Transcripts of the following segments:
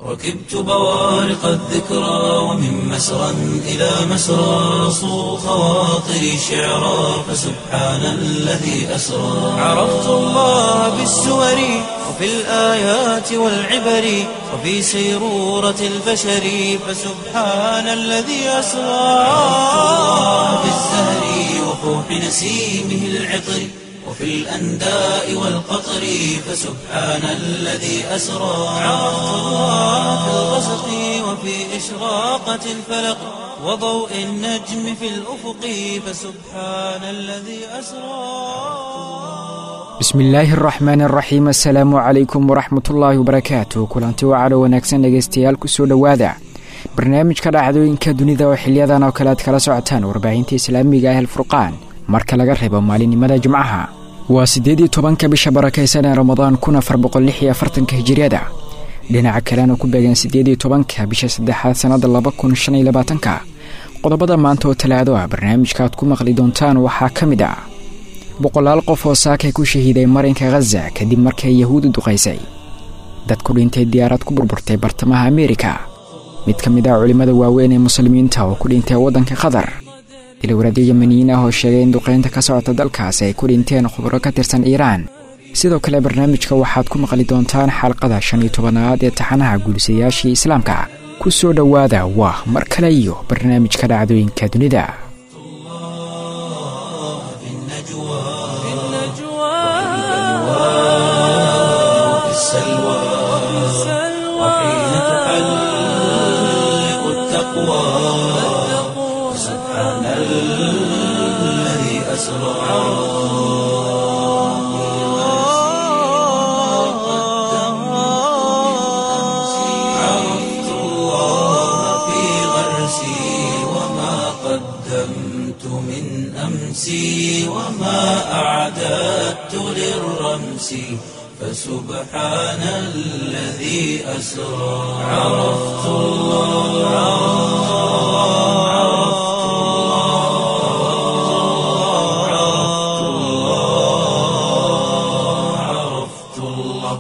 ركبت بوارق الذكرى ومن مسرى إلى مسرى صو خواطري شعرا فسبحان الذي أسرى عرفت الله بالسور وفي الآيات والعبر وفي سيرورة البشر فسبحان الذي أسرى عرفت الله بالزهر وفوح نسيمه العطر وفي الأنداء والقطر فسبحان الذي أسرى عرفت الله في الغسق وفي إشراقة الفلق وضوء النجم في الأفق فسبحان الذي أسرى bismillaahi araxmaan araxiim assalaamu calaykum waraxmatullaahi wabarakaatu kulanti wacalo wanaagsan dhegaystayaal kusoo dhowaada barnaamijka dhacdooyinka dunida oo xiliyadan oo kale aad kala socotaan warbaahinta islaamiga ah alfurqaan marka laga reebo maalinimada jimcaha waa siddeed iyo tobanka bisha barakaysan ee ramadaan kun afar boqol lix iyo afartanka hijiriyada dhinaca kalena ku beegan siddeed iyo tobanka bisha saddexaad sannada laba kun shan iyo labaatanka qodobada maanta oo talaado ah barnaamijka aad ku maqli doontaan waxaa ka mid ah boqolaal qof oo saakay ku shahiiday marinka khaza kadib markay yahuudu duqaysay dad ku dhintay diyaarad ku burburtay bartamaha ameerika mid ka mid ah culimmada waaweyn ee muslimiinta oo ku dhintay waddanka qatar ilowradyo yemaniyiin ah oo sheegay in duqaynta ka socota dalkaasi ay ku dhinteen khubro ka tirsan iiraan sidoo kale barnaamijka waxaad ku maqli doontaan xalqada shan iyo tobanaad ee taxanaha guulisayaashii islaamka ku soo dhowaada waa mar kale iyo barnaamijka dhacdooyinka dunida وفي السلوى وحين تحلق التقوى سبحان الذي أسرى عرفت الله في غرسي وما قدمت من أمسي وما أعددت للرمس فسبحان الذي أسرى عرفت الله عرفت الله عرفت الله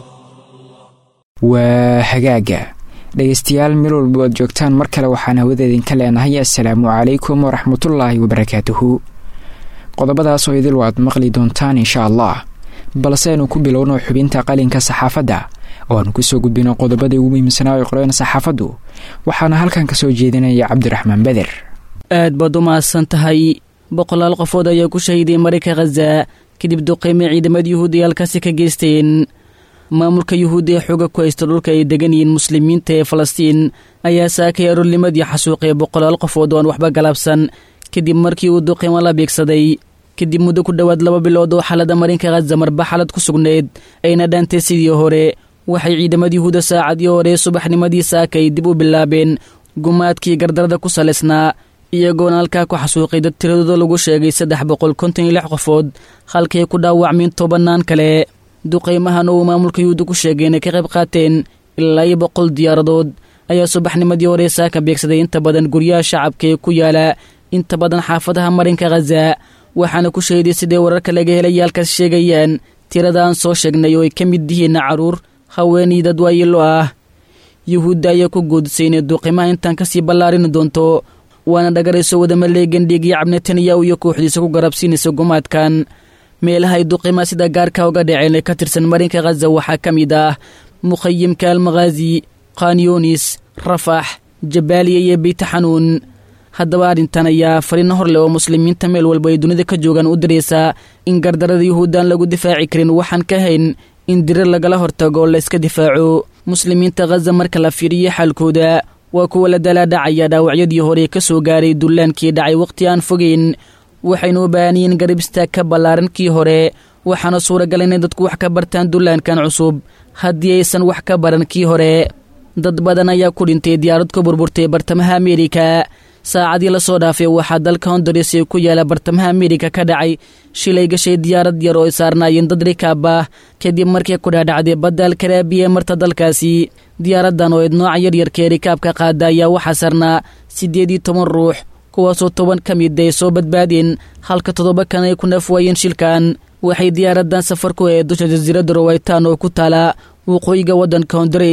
waa hagaaga dhegaystayaal meel walba oad joogtaan mar kale waxaan hawada idinka leenahay assalaamu calaykum waraxmatullaahi wabarakaatuhu qodobadaasoo idil waad maqli doontaan insha allah balse aynu ku bilowno xubinta qalinka saxaafadda oo aanu kusoo gudbino qodobadii ugu muhiimsanaa ay qoreen saxaafaddu waxaana halkan ka soo jeedinaya cabdiraxmaan beder aad baad u mahadsan tahay boqolaal qofood ayaa ku shahiiday marinka khaza kadib duqeyme ciidamada yuhuudi halkaasi ka geysteen maamulka yuhuudi ee xooga ku haysta dhulka ay degan yihiin muslimiinta ee falastiin ayaa saakay aroornimadii xasuuqay boqolaal qofood oo aan waxba galaabsan kadib markii uu duqeymo la beegsaday kadib muddo ku dhowaad laba bilood oo xaalada marinka khaza marba xalad ku sugnayd ayna dhaantay sidii hore waxay ciidamada yuhuuda saacadii hore subaxnimadii saakay dib u bilaabeen gumaadkii gardarada ku salaysnaa iyagoona halkaa ku xasuuqay dad tiradooda lagu sheegay saddex boqol konton iyo lix qofood halkay ku dhaawacmeen tobannaan kale duqaymahan oo uu maamulka yuhuuda ku sheegay inay ka qayb qaateen ilaa iyo boqol diyaaradood ayaa subaxnimadii hore saaka beegsaday inta badan guryaha shacabka ee ku yaala inta badan xaafadaha marinka khaza waxaana ku shahiday siday wararka laga helaya halkaas sheegayaan tiradaan soo sheegnay oo ay ka mid yihiin caruur haweenii dad waayilo ah yuhuudda ayaa ku goodisay inay duqimaha intaan kasii ballaarini doonto waana dhagarayso wadamaleegan dhiigyo cabnetanyahu iyo kooxdiisa ku garabsiinaysa gumaadkan meelaha ay duqimaha sida gaarka uga dhaceen ee ka tirsan marinka khaza waxaa ka mid ah mukhayimka almakhaazi khanyunis rafax jabaaliya iyo beytaxanuun haddaba arrintan ayaa fariino hor leh oo muslimiinta meel walba ay dunida ka joogaan u diraysaa in gardarada yuhuuddaan lagu difaaci karin waxaan ka hayn in dirir lagala hortago oo layska difaaco muslimiinta khaza marka la fiiriyo xaalkooda waa kuwa la dalaadhacaya dhaawacyadii hore ka soo gaaray dullaankii dhacay wakhti aan fogeyn waxaynu u baahanyiin garab istaag ka ballaaran kii hore waxaana suuragal inay dadku wax ka bartaan dullaankan cusub haddii aysan wax ka baran kii hore dad badan ayaa ku dhintay diyaarad ku burburtay bartamaha ameerika saacadii lasoo dhaafay waxaa dalka honduras ee ku yaala bartamaha ameerika ka dhacay shilay gashay diyaarad yar oo ay saarnaayeen dad rikaab ah kadib markii ku dhaadhacday badda alkaraabiya marta dalkaasi diyaaraddan oo eed nooca yaryarka ee rikaabka qaada ayaa waxaa sarnaa siddeed iyo toban ruux kuwaasoo toban ka mid ay soo badbaadeen halka toddoba kan ay ku nafwaayeen shilkan waxay diyaaraddan safar ku ahayd dusha jasiiradda rowaytaan oo ku taala waqooyiga waddanka honduras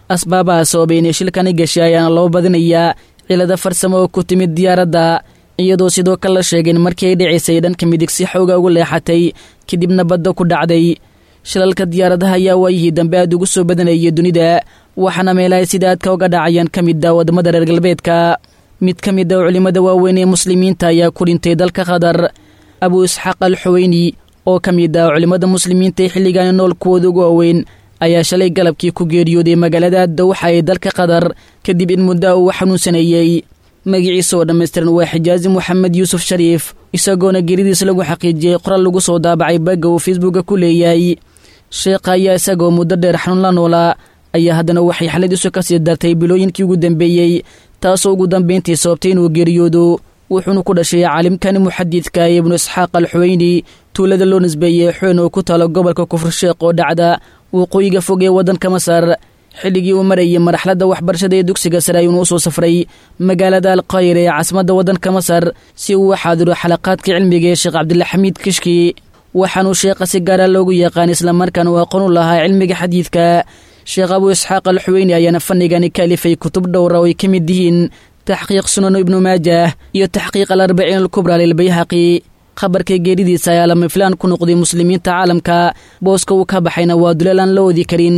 asbaabaha sababay inay shilkani gashay ayaana loo badinayaa cilada farsamo oo ku timid diyaaradda iyadoo sidoo kale la sheegeen markii ay dhicisay dhanka midig si xooga ugu leexatay kadibna badda ku dhacday shilalka diyaaradaha ayaa waayihii dambe aad ugu soo badanayay dunida waxaana meelahay sida aadka uga dhacayaan ka mid a waddamada reer galbeedka mid ka mid a culimmada waaweyn ee muslimiinta ayaa ku dhintay dalka qatar abuu isxaaq al xuweyni oo ka mid ah culimmada muslimiinta ee xilligaani nool kuwooda ugu waaweyn ayaa shalay galabkii ku geeriyooday magaalada dawxa ee dalka qatar kadib in muddo uu xanuunsaneeyey magaciisa oo dhammaystiran waa xijaazi moxamed yuusuf shariif isagoona geeridiis lagu xaqiijiyey qoral lagu soo daabacay bagga uu facebooka ku leeyahay sheekha ayaa isagoo muddo dheer xanuun la noolaa ayaa haddana waxay xaladiisu ka sii dartay bilooyinkii ugu dambeeyey taasoo ugu dambayntii sababtay inuu geeriyoodo wuxuuna ku dhashay caalimkani muxadidka ee ibnu isxaaq al xuweyni tuulada loo nisbeeyey xoyn oo ku taalo gobolka kufur sheekh oo dhacda waqooyiga fog ee waddanka masar xilligii uu marayay marxaladda waxbarashada ee dugsiga sare ayuuna u soo safray magaalada alqayr ee caasimadda waddanka masar si uu u xaadiro xalaqaadka cilmiga ee sheekh cabdilxamiid kishki waxaanuu sheekha si gaara loogu yaqaan islamarkaana uu aqoon u lahaa cilmiga xadiidka sheekh abuu isxaaq al xuweyni ayaana fanigani ka alifay kutub dhowra oo ay ka mid yihiin taxqiiq sunanu ibnu maajah iyo taxqiiq al arbaciin alkubra lilbayhaqi khabarka geeridiisa ayaa lama filaan ku noqday muslimiinta caalamka booska uu ka baxayna waa duleel aan la oodi karin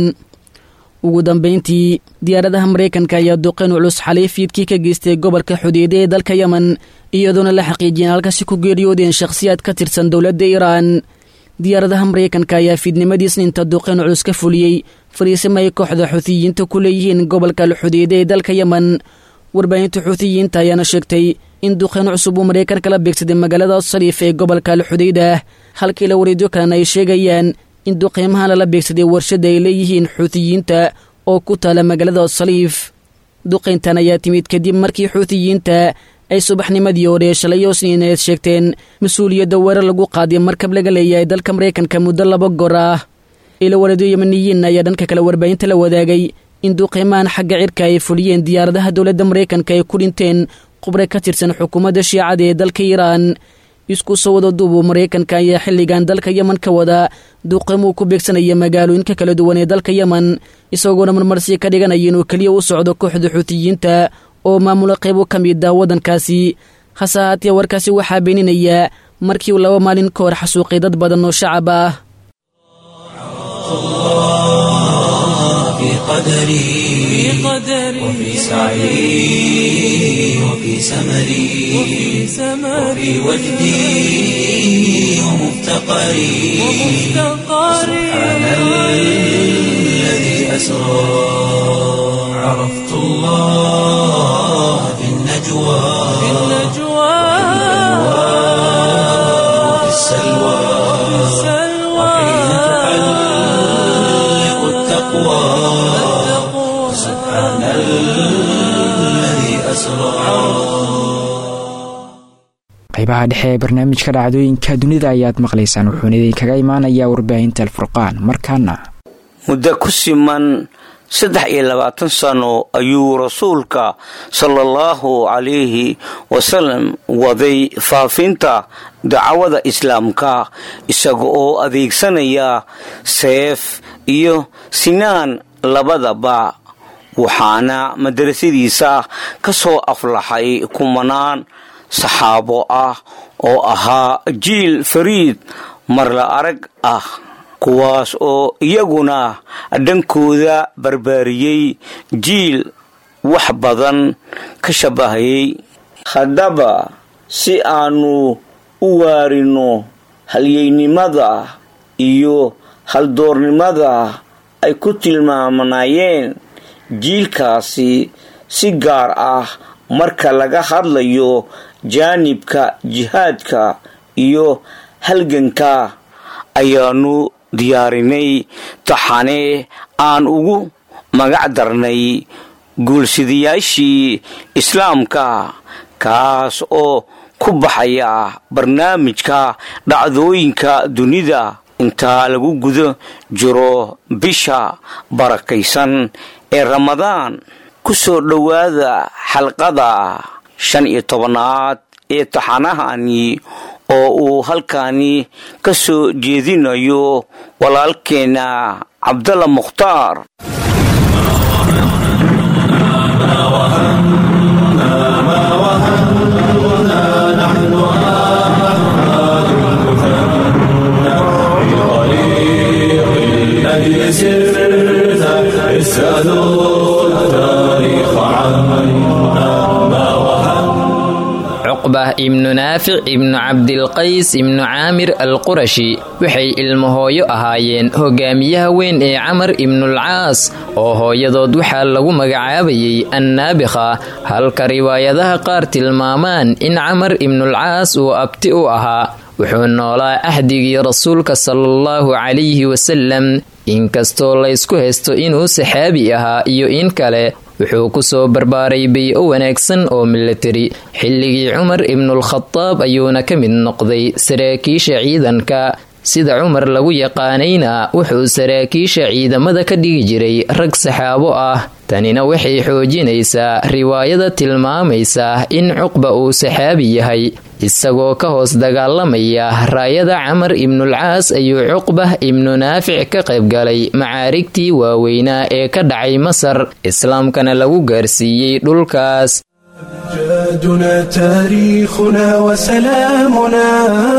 ugu dambayntii diyaaradaha maraykanka ayaa duqeyn culus xalay fiidkii ka geystay gobolka xudeede ee dalka yemen iyadoona la xaqiijiyeen halkaasi ku geeriyoodeen shakhsiyaad ka tirsan dowladda iiraan diyaaradaha maraykanka ayaa fiidnimadii isniinta duqeyn culus ka fuliyey fariisima ay kooxda xuutiyiinta ku leeyihiin gobolka alxudeede ee dalka yemen warbaahinta xuutiyiinta ayaana sheegtay in duqeyn cusub uu maraykanka la beegsaday magaalada sariif ee gobolka alxudeyda halkii la wareedyo kalena ay sheegayaan in duqeymahan lala beegsaday warshada ay leeyihiin xuutiyiinta oo ku taala magaalada saliif duqayntan ayaa timid kadib markii xuutiyiinta ay subaxnimadii hore shalayo sniineed sheegteen mas-uuliyadda weerar lagu qaaday markab laga leeyahay dalka maraykanka muddo laba goor ah ilo wareedyo yemaniyiin ayaa dhanka kale warbaahinta la wadaagay in duqeymahan xagga cirka ay fuliyeen diyaaradaha dowladda maraykanka ay ku dhinteen qubre ka tirsan xukuumadda shiicada ee dalka iiraan isku soo wada duubu maraykanka ayaa xilligan dalka yemen ka wada duqeymuu ku beegsanaya magaalooyinka kala duwan ee dalka yemen isagoona marmarsi ka dhiganaya inuu keliya u socdo kooxda xuutiyiinta oo maamula qaybo ka mid ah waddankaasi hase ahaatee warkaasi waxaa beeninaya markii uu laba maalin ka hor xasuuqay dad badan oo shacab ah في قدري وفي سعي وفي سمري وفي وجدي ومفتقري سبحان الذي أسرى عرفت الله في النجوى وفي السلوى وحين تحلق التقوى سبحان الذي أسرى qaybaha dhexe ee barnaamijka dhacdooyinka dunida ayaad maqlaysaan wuxuuna idinkaga imaanayaa warbaahinta alfurqaan markaana muddo ku siman saddex iyo labaatan sano ayuu rasuulka sala allahu calayhi wasalam waday faafinta dacwada islaamka isaga oo adeegsanaya seef iyo sinaan labadaba waxaana madrasadiisa ka soo aflaxay kumanaan saxaabo ah oo ahaa jiil fariid marla arag ah kuwaas oo iyaguna dhankooda barbaariyey jiil wax badan ka shabahayay haddaba si aanu u waarino halyeynimada iyo haldoornimada ay ku tilmaamanayeen jiilkaasi si gaar ah marka laga hadlayo jaanibka jihaadka iyo halganka ayaanu diyaarinay taxane aan ugu magac darnay guulsidayaashii islaamka kaas oo ku baxaya barnaamijka dhacdooyinka dunida intaa lagu guda jiro bisha barakaysan ee ramadaan ku soo dhowaada xalqada shan iyo tobanaad ee taxanahani oo uu halkani ka soo jeedinayo walaalkeenna cabdalla mukhtaar cuqbah ibnu naafic ibnu cabdilqays ibnu caamir alqurashi waxay ilmahooyo ahaayeen hogaamiyaha weyn ee camar ibnulcaas oo hooyadood waxaa lagu magacaabayay annaabikha halka riwaayadaha qaar tilmaamaan in camar ibnulcaas uu abti u ahaa wuxuu noolaa axdigii rasuulka salaallahu calayhi wasalam inkastoo laysku haysto inuu saxaabi ahaa iyo in kale wuxuu kusoo barbaaray bay-o wanaagsan oo milatari xilligii cumar ibnulkhadaab ayuuna ka mid noqday saraakiisha ciidanka sida cumar lagu yaqaanayna wuxuu saraakiisha ciidamada ka dhigi jiray rag saxaabo ah tanina waxay xoojinaysaa riwaayada tilmaamaysa in cuqba uu saxaabi yahay isagoo ka hoos dagaalamaya raayada camar ibnulcaas ayuu cuqbah ibnu naafic ka qaybgalay macaarigtii waaweynaa ee ka dhacay masar islaamkana lagu gaarsiiyey dhulkaas أمجادنا تاريخنا وسلامنا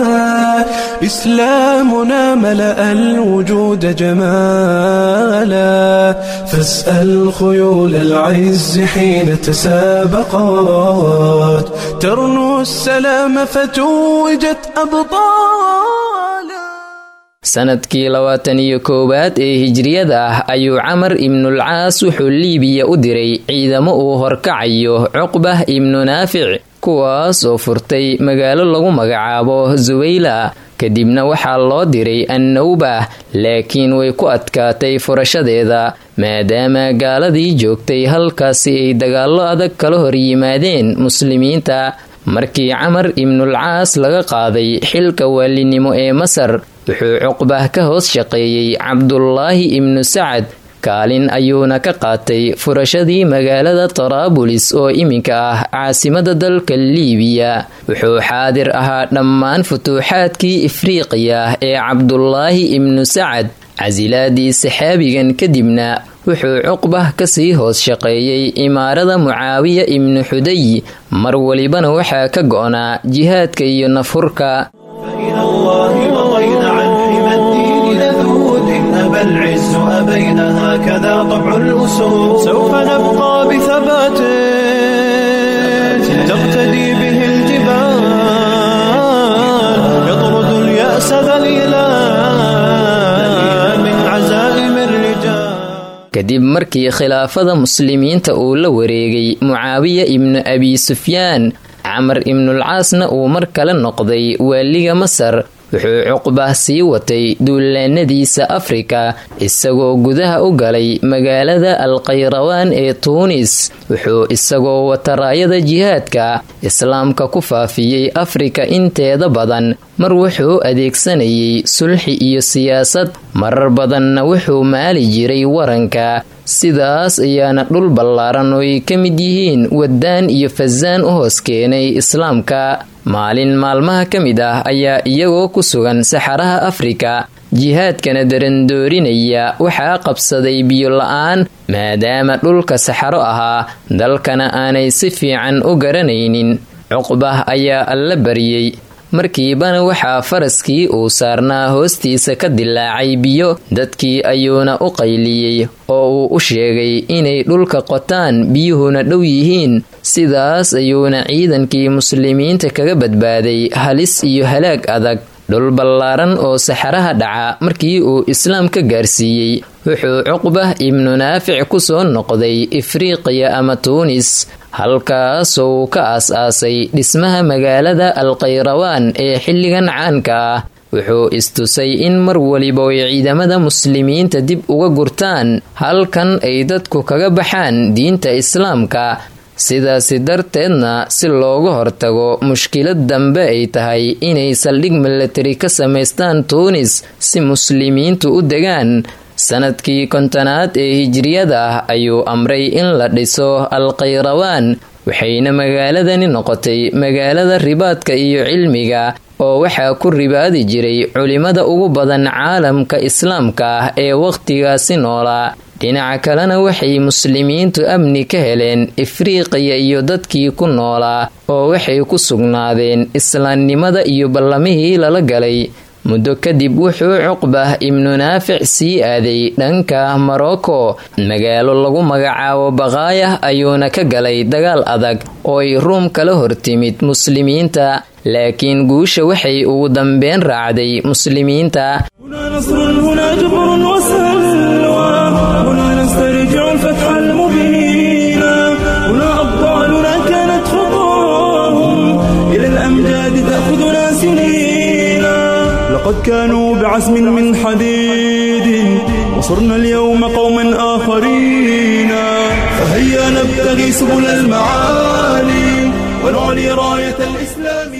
إسلامنا ملأ الوجود جمالا فاسأل خيول العز حين تسابقات ترنو السلام فتوجت أبطالا sanadkii labaatan iyo koowaad ee hijriyada ah ayuu camar ibnulcaas wuxuu liibiya u diray ciidamo uu horkacayo cuqbah ibnu naafic kuwaas oo furtay magaalo lagu magacaabo suwayla kadibna waxaa loo diray annawbah laakiin way ku adkaatay furashadeeda maadaama gaaladii joogtay halkaasi ay dagaallo adag kala hor yimaadeen muslimiinta markii camar ibnulcaas laga qaaday xilka waalinimo ee masar wuxuu cuqbah ka hoos shaqeeyey cabdulaahi ibnu sacad kaalin ayuuna ka qaatay furashadii magaalada taraabulis oo iminka ah caasimada dalka liibiya wuxuu xaadir ahaa dhammaan futuuxaadkii ifriiqiya ee cabdulaahi ibnu sacad casilaadii saxaabigan kadibna wuxuu cuqbah kasii hoos shaqeeyey imaarada mucaawiya ibnu xuday mar walibana waxaa ka go'naa jihaadka iyo nafhurka فإلى الله مضينا عن حمى الدين نذود إن أبى العز أبينا هكذا طبع الأسود سوف نبقى بثبات تقتدي به الجبال يطرد اليأس ذليلا من عزائم الرجال kadib markii khilaafada muslimiinta uu la wareegay mucaawiya ibnu abi sufyaan camar ibnulcaasna uu mar kale noqday waaliga masar wuxuu cuqbah sii watay duulaanadiisa afrika isagoo gudaha u galay magaalada alkhayrawaan ee tuunis wuxuu isagoo wata raayada jihaadka islaamka ku faafiyey afrika inteeda badan mar wuxuu adeegsanayay sulxi iyo siyaasad marar badanna wuxuu maali jiray waranka sidaas ayaana dhul ballaaran oo ay ka mid yihiin waddaan iyo fasaan u hoos keenay islaamka maalin maalmaha ka mid ah ayaa iyagoo ku sugan saxaraha afrika jihaadkana darandoorinaya waxaa qabsaday biyo la-aan maadaama dhulka saxaro ahaa dalkana aanay si fiican u garanaynin cuqbah ayaa alla baryey markiibana waxaa faraskii uu saarnaa hoostiisa ka dilaacay biyo dadkii ayuuna u qayliyey oo uu u sheegay inay dhulka qotaan biyuhuna dhow yihiin sidaas ayuuna ciidankii muslimiinta kaga badbaaday halis iyo halaag adag dhul ballaaran oo saxaraha dhaca markii uu islaam ka gaarsiiyey wuxuu cuqbah ibnu naafic ku soo noqday ifriiqiya ama tuunis halkaasoo uu ka aas-aasay dhismaha magaalada alkhayrawaan ee xilligan caanka ah wuxuu istusay in mar waliba ay ciidamada muslimiinta dib uga gurtaan halkan ay dadku kaga baxaan diinta islaamka sidaasi darteedna si looga hortago mushkilad dambe ay tahay inay saldhig milatari ka samaystaan tuunis si muslimiintu u degaan sanadkii kontonaad ee hijriyada ah ayuu amray in la dhiso alkhayrawaan waxayna magaaladani noqotay magaalada ribaadka iyo cilmiga oo waxaa ku ribaadi jiray culimada ugu badan caalamka islaamka ah ee wakhtigaasi noolaa dhinaca kalena waxay muslimiintu amni ka heleen ifriiqiya iyo dadkii ku noolaa oo waxay ku sugnaadeen islaamnimada iyo ballamihii lala galay muddo kadib wuxuu cuqbah ibnu naafic sii aaday dhanka morocco magaalo lagu magacaabo baqaayah ayuuna ka galay dagaal adag oo ay ruum kala hortimid muslimiinta laakiin guusha waxay ugu dambeyn raacday muslimiinta لقد كانوا بعزم من حديد وصرنا اليوم قوما آخرين فهيا نبتغي سبل المعالي ونعلي راية الإسلام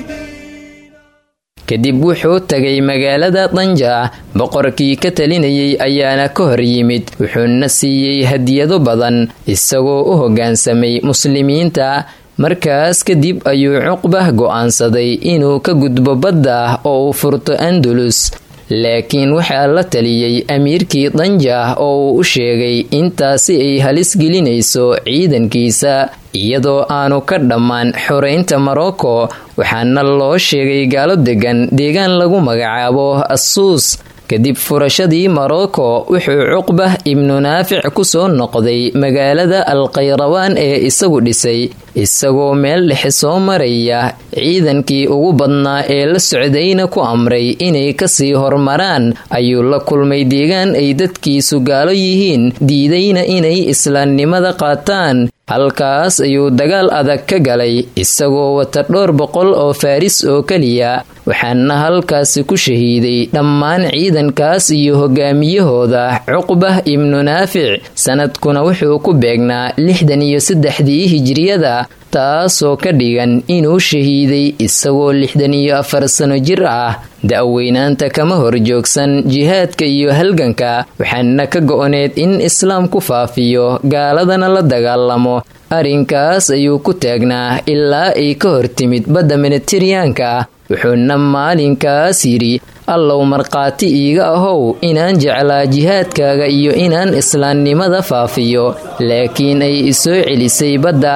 kadib wuxuu tagay magaalada danja boqorkii ka talinayay ayaana ka hor yimid wuxuuna siiyey hadiyado badan isagoo u hoggaansamay muslimiinta markaas kadib ayuu cuqbah go'aansaday inuu ka gudbo badda oo uu furto andalus laakiin waxaa la taliyey amiirkii danja oo uu u sheegay intaasi ay halis gelinayso ciidankiisa iyadoo aanu ka dhammaan xoreynta morocco waxaana loo sheegay gaalo degan deegaan lagu magacaabo assuus kadib furashadii morocco wuxuu cuqbah ibnu naafic kusoo noqday magaalada alkhayrawaan ee isagu dhisay isagoo meel dhexe soo maraya ciidankii ugu badnaa ee la socdayna ku amray inay kasii hormaraan ayuu la kulmay deegaan ay dadkiisu gaalo yihiin diidayna inay islaamnimada qaataan halkaas ayuu dagaal adag ka galay isagoo wata dhowr boqol oo faaris oo keliya waxaana halkaasi ku shahiiday dhammaan ciidankaas iyo hogaamiyahooda cuqbah ibnu naafic sanadkuna wuxuu ku beegnaa lixdan iyo saddexdii hijriyada taasoo ka dhigan inuu shahiiday isagoo lixdan iyo afar sano jir ah da-weynaanta kama horjoogsan jihaadka iyo halganka waxaana ka go-oneed in islaam ku faafiyo gaaladana la dagaalamo arrinkaas ayuu ku taagnaa ilaa ay ka hortimid badda mediteraanka wuxuuna maalinkaas yidhi allow markhaati iiga ahow inaan jeclaa jihaadkaaga iyo inaan islaamnimada faafiyo laakiin ay isoo celisay badda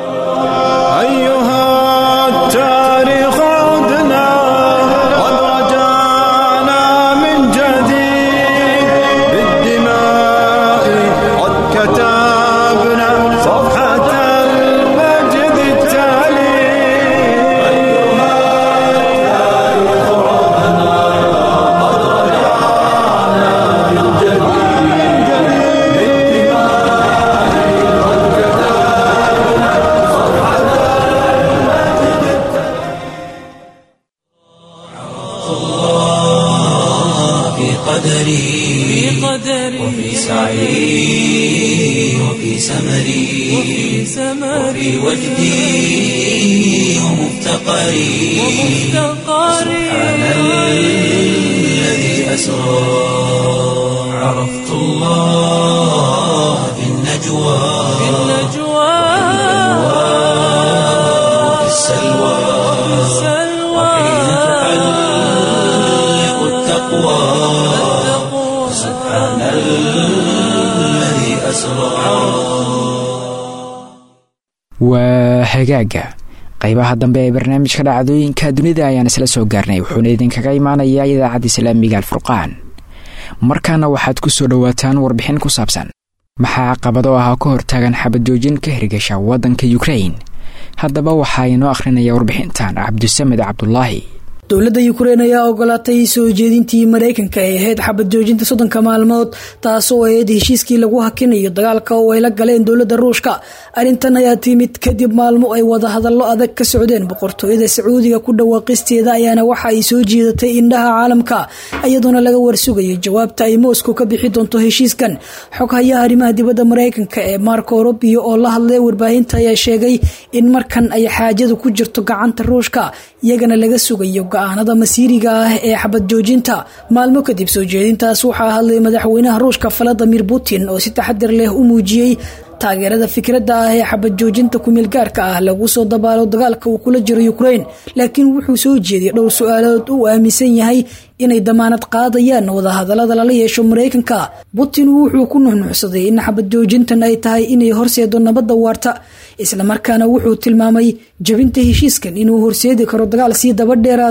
وفي سعي وفي سمري وفي وجدي ومفتقري سبحان الذي أسرى عرفت الله في النجوى وفي السلوى وحين تحلق التقوى سبحان الذي أسرى waa hagaaga qaybaha dambe ee barnaamijka dhacdooyinka dunida ayaan isla soo gaarnay wuxuuna idinkaga imaanayaa idaacadda islaamiga alfurqaan markaana waxaad ku soo dhowaataan warbixin ku saabsan maxaa caqabado ah ka hortaagan xabadjoojin ka hirgasha waddanka yukrain haddaba waxaa inoo akhrinaya warbixintan cabdisamed cabdulaahi dowladda yukrain ayaa ogolaatay soo jeedintii maraykanka ay ahayd xabad joojinta soddonka maalmood taasoo ahayd heshiiskii lagu hakinayo dagaalka oo ay la galeen dowladda ruushka arrintan ayaa timid kadib maalmo ay wadahadallo adag ka socdeen boqortooyada sacuudiga ku dhawaaqisteeda ayaana waxa ay soo jiidatay indhaha caalamka iyadoona laga warsugayo jawaabta ay moscow ka bixi doonto heshiiskan xoghayaha arrimaha dibadda maraykanka ee marco robio oo la hadlay warbaahinta ayaa sheegay in markan ay xaajadu ku jirto gacanta ruushka iyagana laga sugayo go-aanada masiiriga ah ee xabad joojinta maalmo kadib soo jeedintaas waxaa hadlay madaxweynaha ruushka valadimir putin oo si taxadir leh u muujiyey taageerada fikradda ah ee xabad joojinta kumeel gaarka ah lagu soo dabaalo dagaalka uu kula jiro ukrain laakiin wuxuu soo jeediyay dhowr su-aalood uu aaminsan yahay inay damaanad qaadayaan wadahadalada lala yeesho maraykanka putin wuxuu ku nuxnuxsaday in xabad joojintan ay tahay inay horseedo nabadda waarta islamarkaana wuxuu tilmaamay jabinta heshiiskan inuu horseedi karo dagaal sii daba dheeraada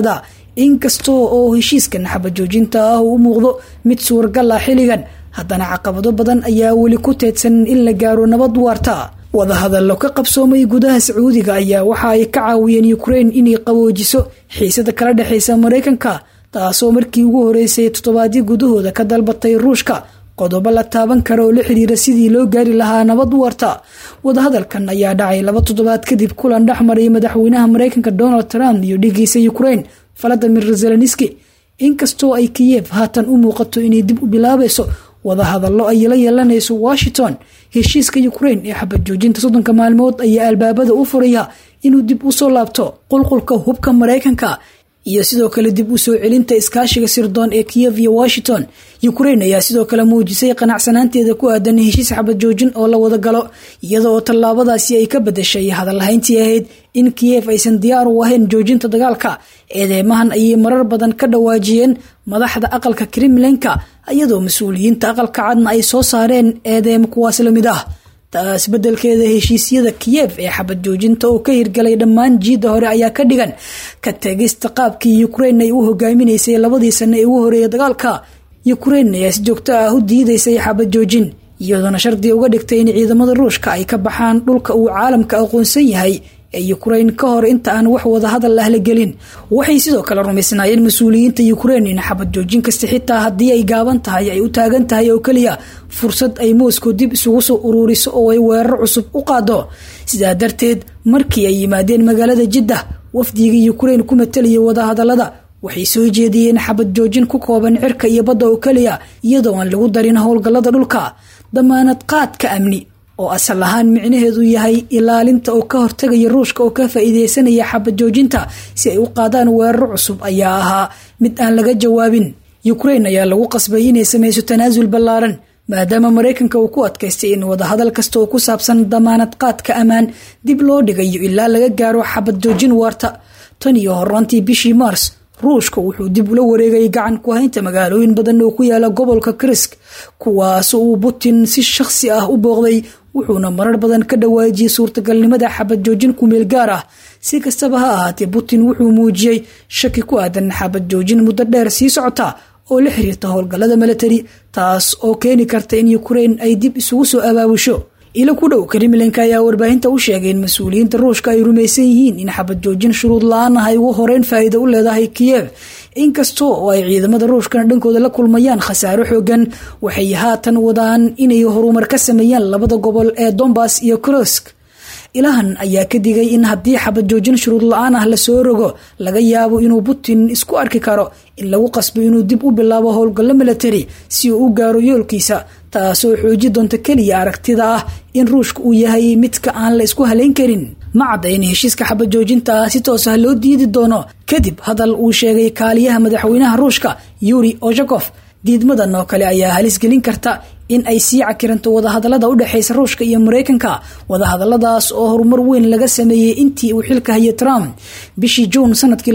inkastoo oo heshiiskan xabajoojinta ah uu u muuqdo mid suuragal ah xilligan haddana caqabado badan ayaa weli ku teedsan in la gaaro nabad waarta wadahadallo ka qabsoomay gudaha sacuudiga ayaa waxa ay ka caawiyeen ukrain inay qaboojiso xiisada kala dhexaysa maraykanka taasoo markii ugu horeysay toddobaadyo gudahooda ka dalbatay ruushka qodobo la taaban kara oo la xiriira sidii loo gaari lahaa nabad warta wadahadalkan ayaa dhacay laba toddobaad kadib kulan dhex maray madaxweynaha maraykanka donald trump iyo dhigiisa ukrain valadimir zelenski inkastoo ay kiyev haatan u muuqato inay dib u bilaabayso wadahadallo ay la yeelanayso washington heshiiska ukrain ee xabad joojinta soddonka maalmood ayaa albaabada u furaya inuu dib usoo laabto qulqulka hubka maraykanka iyo sidoo kale dib u soo celinta iskaashiga sirdoon ee kiyev iyo washington ukrain ayaa sidoo kale muujisay qanacsanaanteeda ku aadan heshiis xabad joojin oo la wada galo iyada oo tallaabadaasi ay ka badashay hadalhayntii ahayd in kiyev aysan diyaar u ahayn joojinta dagaalka eedeymahan ayay marar badan ka dhawaajiyeen madaxda aqalka kremlinka iyadoo mas-uuliyiinta aqalka cadna ay soo saareen eedeemo kuwaas lamid ah taas bedelkeeda heshiisyada kiyev ee xabad joojinta oo ka hirgalay dhammaan jiidda hore ayaa ka dhigan ka tegista qaabkii ukrain ay u hogaaminaysay labadii sano ee ugu horeeya dagaalka ukrain ayaa si joogto ah u diidaysay xabad joojin iyadoona shardi uga dhigtay in ciidamada ruushka ay ka baxaan dhulka uu caalamka aqoonsan yahay ee ukrain ka hor inta aan wax wadahadal ah la gelin waxay sidoo kale rumaysnaayeen mas-uuliyiinta ukrain in xabad joojin kasta xitaa haddii ay gaaban tahay ay u taagan tahay oo keliya fursad ay moscow dib isugu soo uruuriso oo ay weerar cusub u qaado sidaa darteed markii ay yimaadeen magaalada jiddah wafdigii ukrain ku matalaya wadahadalada waxay soo jeediyeen xabad joojin ku kooban cirka iyo badda oo keliya iyadoo aan lagu darin howlgallada dhulka damaanad qaadka amni oo asal ahaan micnaheedu yahay ilaalinta oo ka hortagaya ruushka oo ka faa-iideysanaya xabad joojinta si ay u qaadaan weeraro cusub ayaa ahaa mid aan laga jawaabin ukrain ayaa lagu qasbay inay sameyso tanaasul ballaaran maadaama maraykanka uu ku adkaystay in wadahadal kasta oo ku saabsan damaanad qaadka ammaan dib loo dhigayo ilaa laga gaaro xabad joojin waarta tan iyo horaantii bishii maars ruushka wuxuu dib ula wareegay gacan ku haynta magaalooyin badan oo ku yaala gobolka krisk kuwaas uu putin si shakhsi ah u booqday wuxuuna marar badan ka dhawaajiyey suurtagalnimada xabad joojin kumeel gaar ah si kastaba ha ahaatee putin wuxuu muujiyey shaki ku aadan xabad joojin muddo dheer sii socota oo la xiriirta howlgallada milatari taas oo keeni karta in ukrain ay dib isugu soo abaabusho ilo ku dhow kremlinka ayaa warbaahinta u sheegay in mas-uuliyiinta ruushka ay rumaysan yihiin in xabad joojin shuruud la-aan ah ay ugu horeyn faa'iida u leedahay kiyev inkastoo oo ay ciidamada ruushkana dhankooda la kulmayaan khasaaro xoogan waxay haatan wadaan inay horumar ka sameeyaan labada gobol ee dombas iyo krosk ilahan ayaa ka digay in haddii xabad joojin shuruud la-aan ah lasoo rogo laga yaabo inuu putin isku arki karo in lagu qasbo inuu dib u bilaabo howlgallo milatari si uu u gaaro yoolkiisa taasoo xooji doonta keliya aragtida ah in ruushka uu yahay midka aan la isku halayn karin ma cadda in heshiiska xabad joojinta ah si toos ah loo diidi doono kadib hadal uu sheegay kaaliyaha madaxweynaha ruushka yuri ojakof diidmadan oo kale ayaa halis gelin karta in ay sii cakiranto wadahadalada u dhexeysa ruushka iyo maraykanka wadahadaladaas oo horumar weyn laga sameeyey intii uu xilka hayay trump bishii juun sanadkii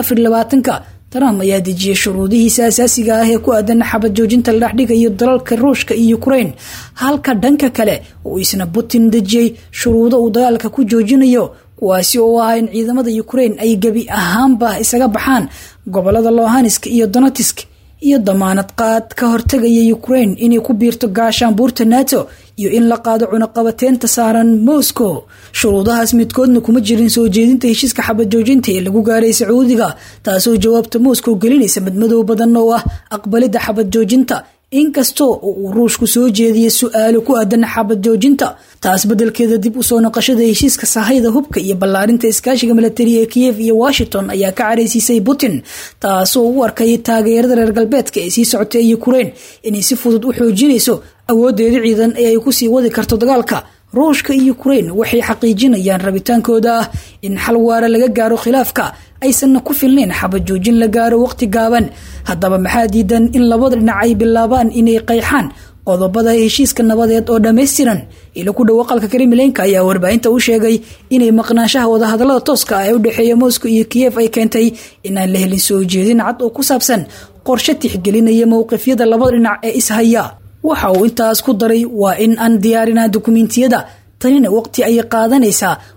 ka trump ayaa dejiyey shuruudihiisa asaasiga ah ee ku aadan xabad joojinta la dhexdhigayo dalalka ruushka iyo ukrain halka dhanka kale uu isna putin dejiyey shuruudo uu dagaalka ku joojinayo kuwaasi oo ah in ciidamada ukrain ay gebi ahaanba isaga baxaan gobolada lohansk iyo donetisk iyo damaanad qaad ka hortagaya ukrain inay ku biirto gaashaanbuurta nato iyo in la qaado cunaqabateynta saaran moscow shuruudahaas midkoodna kuma jirin soo jeedinta heshiiska xabad joojinta ee lagu gaaray sacuudiga taasoo jawaabta moscow gelinaysa madmadow badan oo ah aqbalidda xabad joojinta inkastoo uu ruushku soo jeediyey su-aalo ku aadan xabad joojinta taas bedelkeeda dib usoo noqoshada heshiiska sahayda hubka iyo ballaarinta iskaashiga milatari ee kiyev iyo washington ayaa ka careysiisay putin taasoo u arkayay taageerada reer galbeedka ee sii socota ee ukrain inay si fudud u xoojinayso awoodeeda ciidan ee ay kusii wadi karto dagaalka ruushka iyo ukrain waxay xaqiijinayaan rabitaankooda ah in xal waara laga gaaro khilaafka aysanna ku filnayn xabad joojin la gaaro waqti gaaban haddaba maxaa diidan in labada dhinac ay bilaabaan inay qayxaan qodobada heshiiska nabadeed oo dhammaystiran ilo ku dhow aqalka kremlinka ayaa warbaahinta u sheegay inay maqnaanshaha wadahadalada tooska ah ee u dhexeeya moscow iyo kiyev ay keentay inaan la helin soo jeedin cad oo ku saabsan qorshe tixgelinaya mowqifyada labada dhinac ee ishaya waxa uu intaas ku daray waa in aan diyaarinaa dukumentiyada tanina waqti ayay qaadanaysaa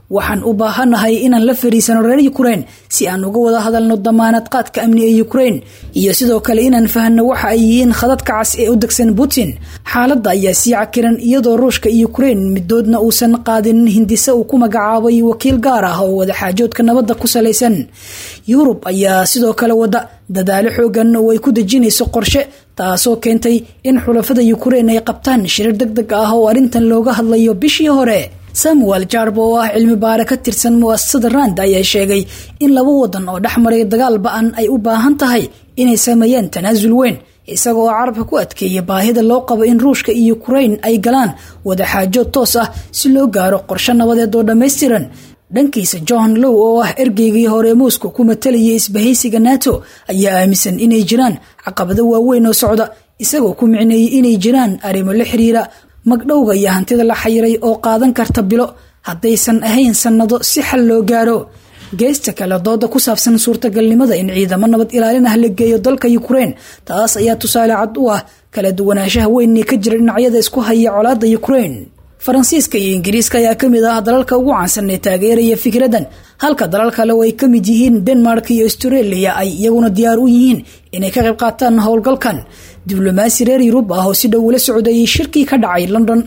waxaan u baahanahay inaan la fariisano reer yukrain si aan uga wada hadalno damaanad qaadka amni ee yukrain iyo sidoo kale inaan fahanno waxa ay yihiin khadadka cas ee u degsan putin xaaladda ayaa sii cakiran iyadoo ruushka iyo yukrain midoodna uusan qaadinin hindise uu ku magacaabay wakiil gaar ah oo wadaxaajoodka nabadda ku salaysan yurub ayaa sidoo kale wada dadaalo xoogan oo ay ku dejinayso qorshe taasoo keentay in xulafada yukrain ay qabtaan shirir deg deg ah oo arrintan looga hadlayo bishii hore samuel jarb oo ah cilmi baare ka tirsan mu'asasada rand ayaa sheegay in laba wadan oo dhex maray dagaal ba-an ay u baahan tahay inay sameeyaan tanaasul weyn isaga oo carabka ku adkeeya baahida loo qabo in ruushka iyo yukrain ay galaan wadaxaajood toos ah si loo gaaro qorshe nabadeed oo dhammaystiran dhankiisa john low oo ah ergeygii hore moscow ku matalayay isbahaysiga nato ayaa aaminsan inay jiraan caqabado waaweyn oo socda isagoo ku micneeyey inay jiraan arrimo la xiriira magdhowga iyo hantida la xayiray oo qaadan karta bilo haddaysan ahayn sannado si xal loo gaaro geesta kale dooda ku saabsan suurtagalnimada in ciidamo nabad ilaalin ah la geeyo dalka yukrain taas ayaa tusaale cad u ah kala duwanaanshaha weyn ee ka jira dhinacyada isku haya colaadda yukrain faransiiska iyo ingiriiska ayaa kamid ah dalalka ugu caansan ee taageeraya fikradan halka dalal kale oo ay ka mid yihiin denmark iyo australia ay iyaguna diyaar u yihiin inay ka qayb qaataan howlgalkan diblomaasi reer yurub ah oo si dhow ula socdayay shirkii ka dhacay london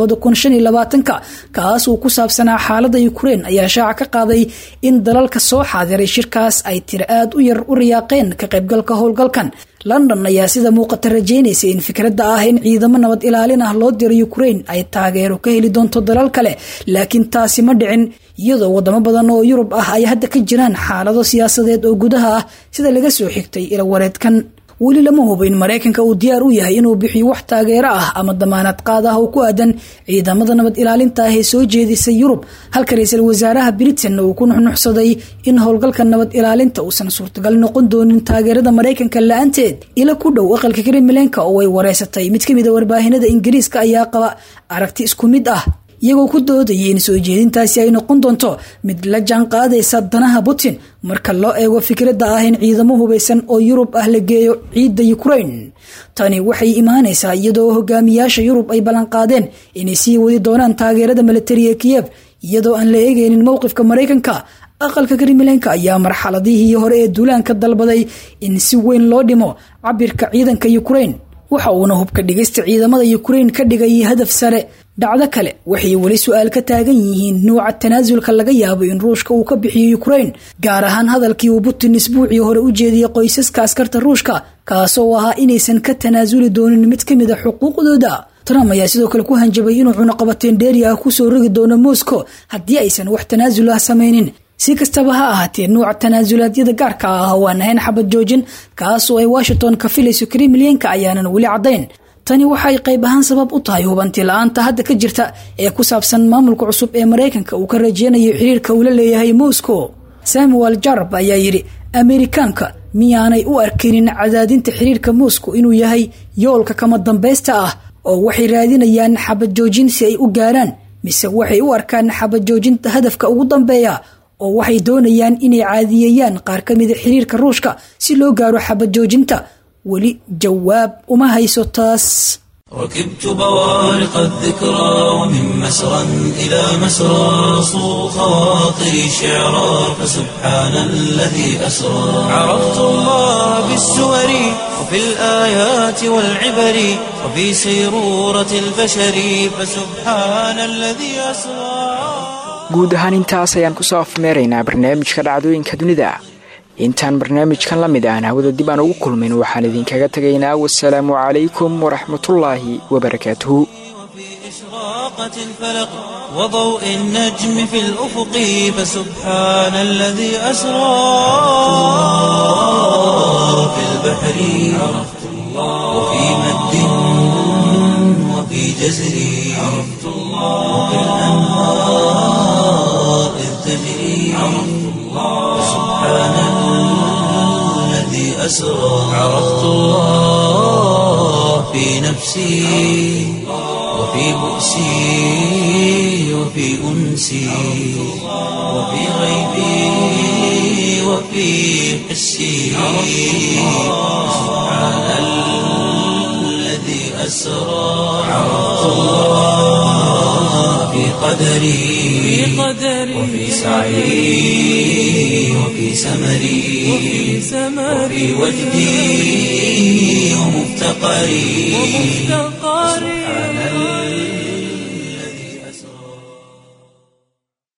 ka kaas uu ku saabsanaa xaalada yukrain ayaa shaaca ka qaaday in dalalka soo xaadiray shirkaas ay tiri aad u yar u riyaaqeen ka qaybgalka howlgalkan london ayaa sida muuqata rajeynaysa in fikradda ah in ciidamo nabad ilaalin ah loo diro yukrain ay taageero ka heli doonto dalal kale laakiin taasi ma dhicin iyadoo wadamo badan oo yurub ah ay hadda ka jiraan xaalado siyaasadeed oo gudaha ah sida laga soo xigtay ilawareedkan weli lama hubo in maraykanka uu diyaar u yahay inuu bixiyo wax taageero ah ama damaanad qaad ah oo ku aadan ciidamada nabad ilaalinta ah ee soo jeedisay yurub halka ra-iisul wasaaraha britain uu ku nuxnuxsaday in howlgalka nabad ilaalinta uusan suurtagal noqon doonin taageerada maraykanka la-aanteed ila ku dhow aqalka kremlenka oo ay wareysatay mid kamid a warbaahinada ingiriiska ayaa qaba aragti isku mid ah iyagoo ku doodayay in soo jeedintaasi ay noqon doonto mid la jaan qaadaysa danaha putin marka loo eego fikradda ah in ciidamo hubaysan oo yurub ah la geeyo ciidda yukrain tani waxay imaanaysaa iyadoo hogaamiyaasha yurub ay ballanqaadeen inay sii wadi doonaan taageerada militari ee kiyef iyadoo aan la eegaynin mowqifka maraykanka aqalka kremlenka ayaa marxaladihii hore ee duulaanka dalbaday in si weyn loo dhimo cabirka ciidanka yukrain waxa uuna hubka dhigista ciidamada yukrain ka dhigay hadaf sare dhacdo kale waxay weli su-aal ka taagan yihiin nuuca tanaasulka laga yaabo in ruushka uu ka bixiyo yukrain gaar ahaan hadalkii uu putin isbuucii hore u jeediyey qoysaska askarta ruushka kaasoo ahaa inaysan ka tanaasuli doonin mid ka mid a xuquuqdooda trump ayaa sidoo kale ku hanjabay inuu cunuqabateen dheeri ah kusoo rogi doono moscow haddii aysan wax tanaasul ah samaynin si kastaba ha ahaatee nuuca tanaasulaadyada gaarka ah waan ahayn xabad joojin kaasoo ay washington ka filayso kremlenka ayaanan weli caddayn tani waxay qayb ahaan sabab u tahay hubanti la-aanta hadda ka jirta ee ku saabsan maamulka cusub ee maraykanka uu ka rajeynayo xiriirka uu la leeyahay moscow samuel jarb ayaa yidhi ameerikaanka miyaanay u arkaynin cadaadinta xiriirka moscow inuu yahay yoolka kama dambaysta ah oo waxay raadinayaan xabad joojin si ay u gaaraan mise waxay u arkaan xabad joojinta hadafka ugu dambeeya oo waxay doonayaan inay caadiyeeyaan qaar ka mida xiriirka ruushka si loo gaaro xabad joojinta weli jawaab uma hayso taas ركبت بوارق الذكرى ومن مسرى إلى مسرى صو خواطري شعرا فسبحان الذي أسرى عرفت الله بالسور وفي الآيات والعبر وفي سيرورة البشر فسبحان الذي أسرى guud ahaan intaas ayaan kusoo afmeeraynaa barnaamijka dhacdooyinka dunida intaan barnaamijkan la mid aan hawada dib aan ugu kulmin waxaan idinkaga tegaynaa wasalaamu calaykum waraxmatullaahi wabarakaatuhu وفي إشراقة الفلق وضوء النجم في الأفق فسبحان الذي أسرى في البحر عرفت الله وفي مد وفي جزر عرفت الله وفي الأنهار إذ تجري عرفت الله سبحان الذي أسرى عرفت الله في نفسي وفي بؤسي وفي أنسي وفي غيبي وفي حسي سبحان الذي أسرى عرفت الله في قدري وفي سعي وفي سمري وفي وجدي ومفتقري